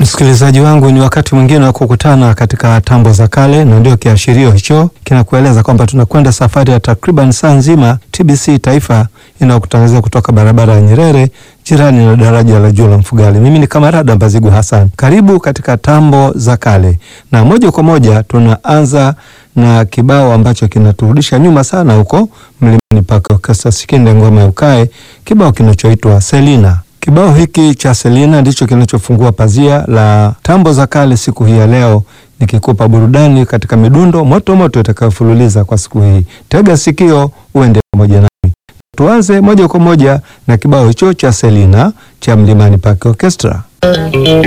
Msikilizaji wangu, ni wakati mwingine wa kukutana katika tambo za kale, na ndio kiashirio hicho kinakueleza kwamba tunakwenda safari ya takriban saa nzima. TBC Taifa inayokutangazia kutoka barabara ya Nyerere, jirani na daraja la juu la Mfugali. Mimi ni Kamarada Mbazigu Hassan, karibu katika tambo za kale, na moja kwa moja tunaanza na kibao ambacho kinaturudisha nyuma sana huko Mlimani Park Orchestra, Sikinde ngoma ya ukae, kibao kinachoitwa Selina. Kibao hiki cha Selina ndicho kinachofungua pazia la tambo za kale siku hii ya leo, nikikupa burudani katika midundo moto moto itakayofululiza kwa siku hii. Tega sikio uende pamoja nami. Tuanze moja kwa moja na kibao hicho cha Selina cha Mlimani Park Orchestra.